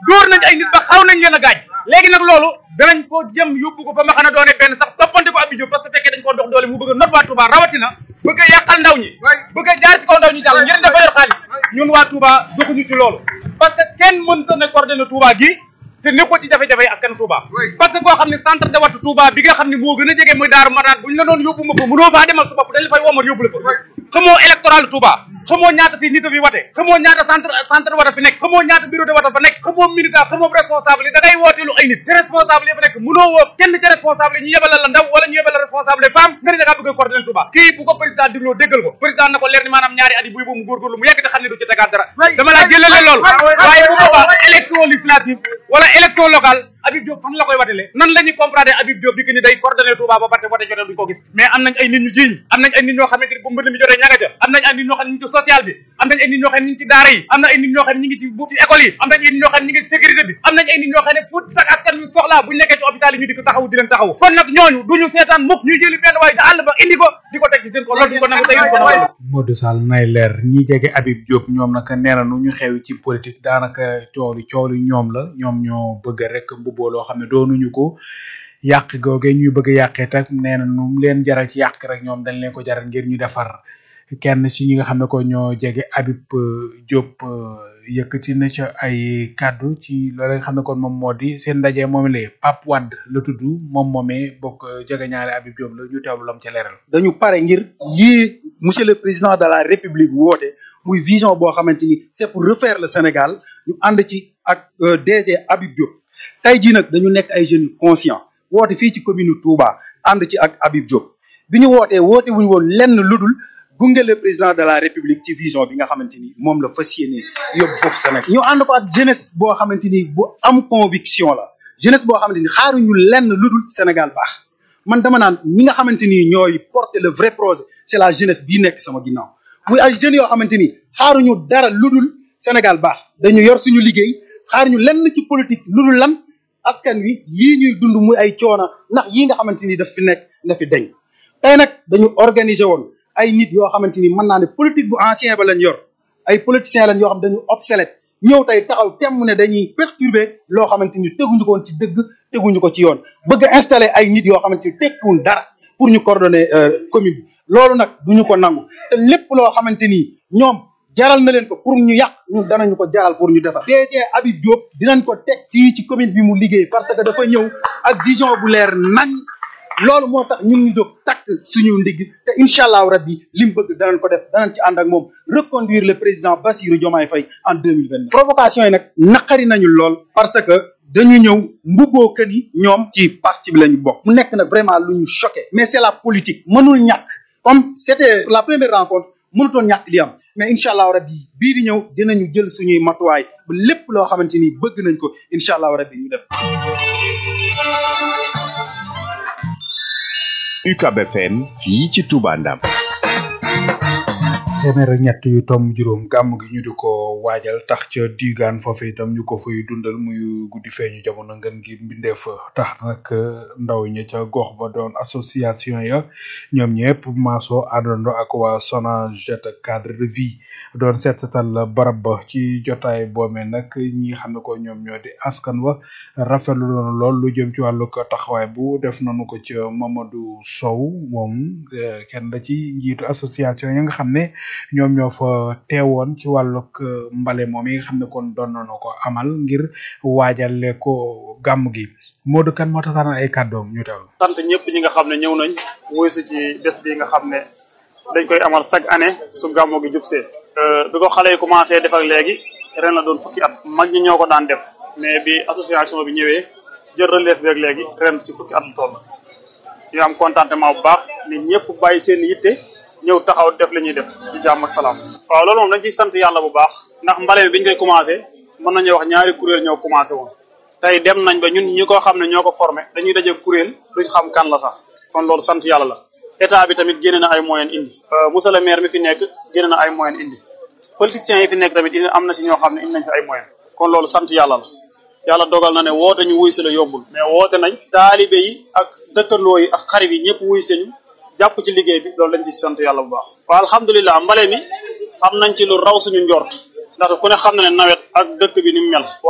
dóor nañ ay nit ba xaw nañ leen a gaañ léegi nag loolu danañ ko jëm yóbbu ko fa ma xam ne doone benn sax toppante ko Abdou Diop parce que fekkee dañ ko dox doole mu bëgg a not waa Touba rawatina bëgg a yàqal ndaw ñi bëgg a jaar ci kaw ndaw ñi jàll ngir dafa yor xaalis ñun waa Touba doxuñu ci loolu parce que kenn mënta ne coordonné Touba gi te nekkoo ci jafe-jafe yi askan Touba parce que koo xam ne centre de wattu Touba bi nga xam ne moo gën a jege muy Daaru Marnaan bu ñu la doon yóbbu nga fa mënoo faa demal sa bopp dañ la fay womat yóbbu la fa xamoo électoral Touba xamoo ñaata fi nit a fi wate xamoo ñaata centre centre wata fi nekk xamoo ñaata bureau de wata fa nekk xamoo militant xamoo responsable yi da ngay wooteelu ay nit te responsable yi fa nekk mënoo woo kenn ci responsable yi ñu yebal la ndaw wala ñu yebal la responsable yi femme nga ne da ngaa bëgg a coordonner Touba kii bu ko président digloo déggal ko président na ko leer ni maanaam ñaari at yi buy boobu mu góorgóorlu mu yegg te xam ne du ci tegaat dara dama laa jëlale loolu waaye bu boobaa élection législative wala élection locale Habib Diop fan la koy watele nan la ñuy comprendre Habib Diop di que ni day coordonné Touba ba pare wote jotee duñ ko gis mais am nañ ay nit ñu jiiñ am nañ ay nit ñoo xamante ni bu mbënd mi jotee ñanga ca am nañ ay nit ñoo xam ne ñu ngi ci social bi am nañ ay nit ñoo xam ne ñu ngi ci daara yi am na ay nit ñoo xam ne ñu ngi ci bu ci école yi am nañ ay nit ñoo xam ne ñu ngi ci sécurité bi am nañ ay nit ñoo xam ne fu sax askan wi soxlaa buñ nekkee ci hôpital yi ñu di ko taxawu di leen taxawu kon nag ñooñu duñu seetaan mukk ñuy jëli benn waaye da àll ba indi ko di ko teg ci seen ko loolu duñ ko nangu tey duñ ko nangu Modou Sall nay leer ñi jege Habib Diop ñoom nag nee na nu ñu xew ci politique daanaka coow li coow li ñoom la ñoom ñoo bëgg rek mbubboo loo xam ne doonuñu ko yàq googe ñuy bëgg a yàqee tak nee na nu mu leen jaral ci yàq rek ñoom dañ leen ko jaral ngir ñu defar kenn ci ñi nga xam ne ko ñoo jege Habib Diop yëkkati na ca ay kàddu ci loolu nga xam ne kon moom moo di seen ndaje moom la Pape Wade la tudd moom moomee bokk jege ñaare Habib Diop la ñu teewlu lam ca leeral. dañu pare ngir lii monsieur le président de la république woote muy vision boo xamante ni c'est pour refaire le Sénégal ñu ànd ci ak DG Habib Diop tey jii nag dañu nekk ay jeunes conscients woote fii ci commune Touba ànd ci ak Habib Diop bi ñu wootee woote wuñu woon lenn ludul gunge le président de la république ci vision bi nga xamante ni moom la fas yéene yóbbu foofu Sénégal ñu ànd ko ak jeunesse boo xamante ni bu am conviction la jeunesse boo xamante ni xaaruñu lenn ludul Sénégal baax man dama naan ñi nga xamante ni ñooy porter le vrai projet c'est la jeunesse bii nekk sama ginnaaw muy ay jeunes yoo xamante ni xaaruñu dara ludul Sénégal baax dañu yor suñu liggéey xaaruñu lenn ci politique ludul lan askan wi yii ñuy dund muy ay coono ndax yii nga xamante ni daf fi nekk na fi deñ tey nag dañu organiser woon ay nit yoo xamante ni mën naa ne politique bu ancien ba lañ yor ay politiciens lañ yoo xam dañu obsolète ñëw tey taxaw temm ne dañuy perturber loo xamante ni teguñu ko woon ci dëgg teguñu ko ci yoon bëgg a installer ay nit yoo xamante ni tekkiwuñ dara pour ñu coordonner commune bi loolu nag duñu ko nangu te lépp loo xamante ni ñoom jaral na leen ko pour ñu yàq ñun danañu ko jaral pour ñu defar DG Habib Diop dinañ ko teg fii ci commune bi mu liggéey parce que dafa ñëw ak vision bu leer nañ loolu moo tax ñun ñu jóg takk suñu ndigg te incha allahu rabbi li mu bëgg danañ ko def danañ ci ànd ak moom reconduire le président Bassirou Diomaye Faye en deux mille vingt provocation yi nag naqari nañu lool parce que dañu ñëw mbubboo kën yi ñoom ci parti bi lañu bokk mu nekk nag vraiment lu ñu choqué mais c'est la politique mënul ñàkk comme c'était la première rencontre mënutoon ñàkk li am mais incha allahu rabbi bii di ñëw dinañu jël suñuy matuwaay ba lépp loo xamante ni bëgg nañ ko incha allahu rabbi ñu def UCAB FM fii ci Touba Ndam téeméer ak ñett yu tom juróom gàmm gi ñu di ko waajal tax ca diigaan foofu itam ñu ko fay dundal muy guddi feeñu jamono ngeen gi mbindeef tax nag ndaw ña ca gox ba doon association ya ñoom ñëpp maaso àndandoo ak waa Sonaget cadre de vie doon seetatal barab ba ci jotaay boomee nag ñi xam ne ko ñoom ñoo di askan wa rafetlu doon lool lu jëm ci wàllu ko taxawaay bu def nañu ko ci Mamadou Sow moom kenn da ci njiitu association ya nga xam ne ñoom ñoo fa teewoon ci wàllug mbale moom yi nga xam ne kon doon nañu ko amal ngir waajale ko gàmm gi Modou kan moo taxaan ay kàddoom ñu teewlu. sant ñëpp ñi nga xam ne ñëw nañ wuy si ci bés bi nga xam ne dañ koy amal chaque année su gàmmu gi jubsee bi ko xale yi commencé def ak léegi ren la doon fukki at mag ñi ñoo ko daan def mais bi association bi ñëwee jël relève beeg léegi ren ci fukki at lu toll ñu am contentement bu baax nit ñëpp bàyyi seen yitte ñëw taxaw def li ñuy def ci jàmm ak salaam waaw loolu moom dañ ciy sant yàlla bu baax ndax mbale bi biñ koy commencé mën nañu wax ñaari kuréel ñoo commencé woon tey dem nañ ba ñun ñi ko xam ne ñoo ko formé dañuy daje kuréel duñ xam kan la sax kon loolu sant yàlla la état bi tamit génne na ay moyens indi monsieur le maire mi fi nekk génne na ay moyens indi politiciens yi fi nekk tamit am na si ñoo xam ne indi nañ fi ay moyens kon loolu sant yàlla la yàlla dogal na ne woote ñu wuy si la yombul mais woote nañ taalibe yi ak dëkkandoo yi ak xarit yi ñëpp wuy señu jàpp ci liggéey bi loolu lañ ci sant yàlla bu baax waaw alhamdulilah mbale mi am nañ ci lu raw suñu njort ndax ku ne xam na ne nawet ak dëkk bi ni mu mel